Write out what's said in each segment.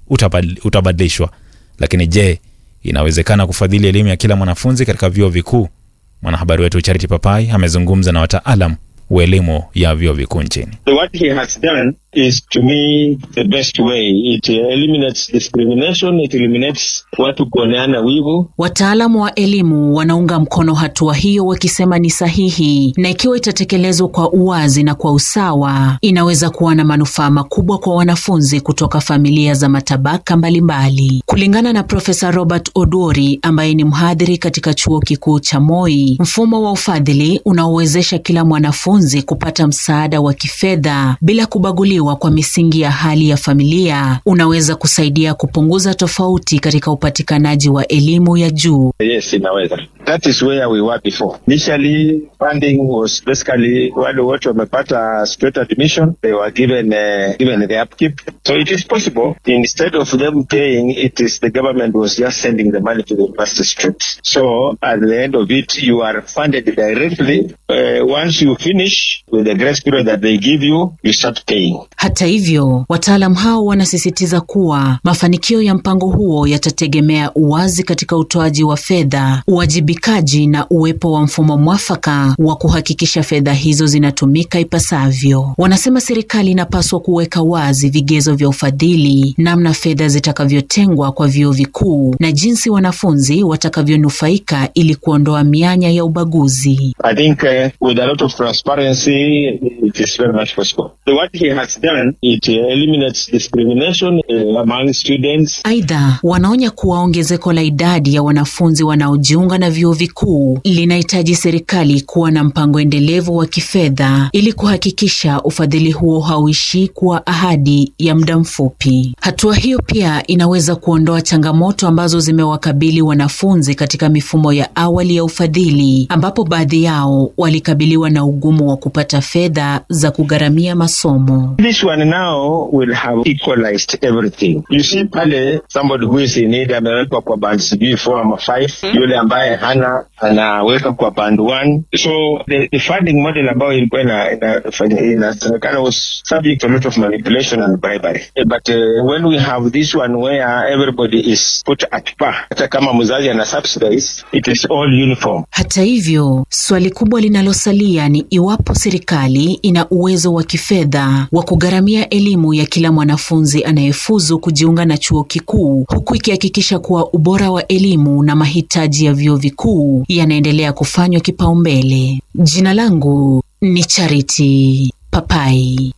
utabadil- utabadilishwa. Lakini je, inawezekana kufadhili elimu ya kila mwanafunzi katika vyuo vikuu? Mwanahabari wetu Charity Papai amezungumza na wataalam wa elimu ya vyuo vikuu nchini. So what he has done is to me the best way. It eliminates discrimination, it eliminates watu kuoneana wivu. Wataalamu wa elimu wanaunga mkono hatua hiyo wakisema ni sahihi na ikiwa itatekelezwa kwa uwazi na kwa usawa, inaweza kuwa na manufaa makubwa kwa wanafunzi kutoka familia za matabaka mbalimbali. Kulingana na Profesa Robert Odori ambaye ni mhadhiri katika chuo kikuu cha Moi, mfumo wa ufadhili unaowezesha kila mwanafunzi kupata msaada wa kifedha bila kubaguliwa kwa misingi ya hali ya familia unaweza kusaidia kupunguza tofauti katika upatikanaji wa elimu ya juu. Yes, inaweza. That is where we were before. Initially, funding was basically wale wote wamepata straight admission, they were given uh, given the upkeep. So it is possible instead of them paying, it is the government was just sending the money to the university straight. So at the end of it, you are funded directly. Uh, once you finish with the grace period that they give you, you start paying. Hata hivyo, wataalam hao wanasisitiza kuwa mafanikio ya mpango huo yatategemea uwazi katika utoaji wa fedha, uwajibikaji na uwepo wa mfumo mwafaka wa kuhakikisha fedha hizo zinatumika ipasavyo. Wanasema serikali inapaswa kuweka wazi vigezo vya ufadhili, namna fedha zitakavyotengwa kwa vyuo vikuu na jinsi wanafunzi watakavyonufaika ili kuondoa mianya ya ubaguzi. I think uh, with a lot of transparency, it is very much possible. So what he has done, it uh, eliminates discrimination uh, among students. Aidha, wanaonya kuwa ongezeko la idadi ya wanafunzi wanaojiunga na vyuo vikuu linahitaji serikali kuwa na mpango endelevu wa kifedha ili kuhakikisha ufadhili huo hauishii kuwa ahadi ya muda mfupi. Hatua hiyo pia inaweza kuondoa changamoto ambazo zimewakabili wanafunzi katika mifumo ya awali ya ufadhili, ambapo baadhi yao walikabiliwa na ugumu wa kupata fedha za kugharamia masomo. This one now will have equalized everything. You see pale somebody who is in need amewekwa kwa band sijui 4 ama 5, yule ambaye hana anaweka kwa band 1. So the, the funding model ambayo ilikuwa ina- ina- inasemekana was subject to a lot of manipulation and bribery. Eh, But uh, when we have this one where everybody is put at par, hata kama mzazi ana subsidize, it is all uniform. Hata hivyo, swali kubwa linalosalia ni iwapo serikali ina uwezo wa kifedha wa kugharamia elimu ya kila mwanafunzi anayefuzu kujiunga na chuo kikuu, huku ikihakikisha kuwa ubora wa elimu na mahitaji ya vyuo vikuu yanaendelea kufanywa kipaumbele. Jina langu ni Charity Papai.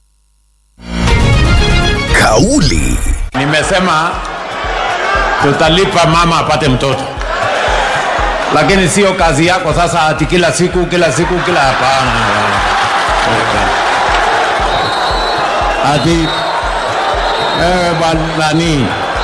Kauli Nimesema tutalipa mama apate mtoto, lakini sio kazi yako sasa ati kila siku kila siku kila hapana. Ati wewe bwana nani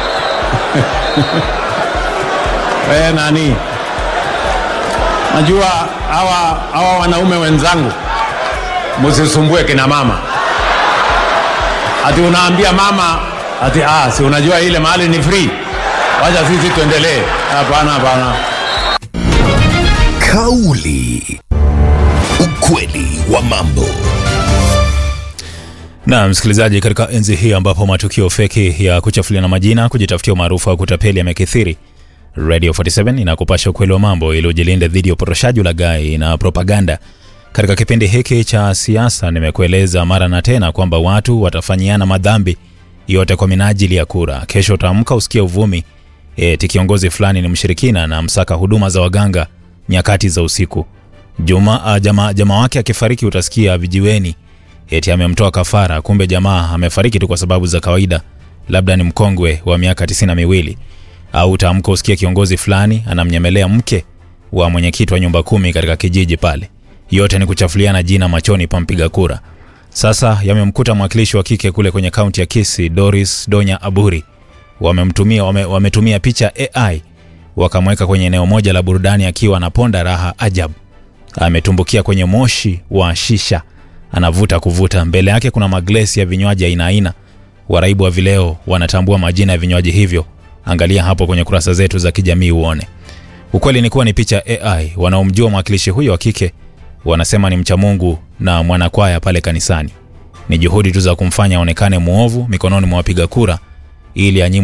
wewe nani, najua hawa hawa wanaume wenzangu, msisumbue kina mama ati unaambia mama ati ah, si unajua ile mahali ni free, wacha sisi tuendelee. Hapana, hapana. kauli, ukweli wa mambo. Na msikilizaji, katika enzi hii ambapo matukio feki ya kuchafuliana majina, kujitafutia umaarufu au kutapeli yamekithiri, Radio 47 inakupasha ukweli wa mambo ili ujilinde dhidi ya uporoshaji, ulaghai na propaganda. Katika kipindi hiki cha siasa, nimekueleza mara na tena kwamba watu watafanyiana madhambi yote kwa minajili ya kura. Kesho utaamka usikie uvumi eti kiongozi fulani ni mshirikina na msaka huduma za waganga nyakati za usiku. Juma, uh, jamaa jama wake akifariki utasikia vijiweni eti amemtoa kafara, kumbe jamaa amefariki tu kwa sababu za kawaida, labda ni mkongwe wa miaka tisini na miwili. Au utaamka usikie kiongozi fulani anamnyemelea mke wa mwenyekiti wa nyumba kumi katika kijiji pale. Yote ni kuchafuliana jina machoni pa mpiga kura. Sasa yamemkuta mwakilishi wa kike kule kwenye kaunti ya Kisii, Doris Donya Aburi. Wamemtumia wame, wametumia picha AI wakamweka kwenye eneo moja la burudani akiwa anaponda raha ajabu. Ametumbukia kwenye moshi wa shisha, anavuta kuvuta. Mbele yake kuna maglesi ya vinywaji aina aina. Waraibu wa vileo wanatambua majina ya vinywaji hivyo. Angalia hapo kwenye kurasa zetu za kijamii uone. Ukweli ni kuwa ni picha AI. Wanaomjua mwakilishi huyo wa kike wanasema ni mcha Mungu na mwanakwaya pale kanisani. Ni juhudi tu za kumfanya aonekane mwovu mikononi mwa wapiga kura ili anyimwe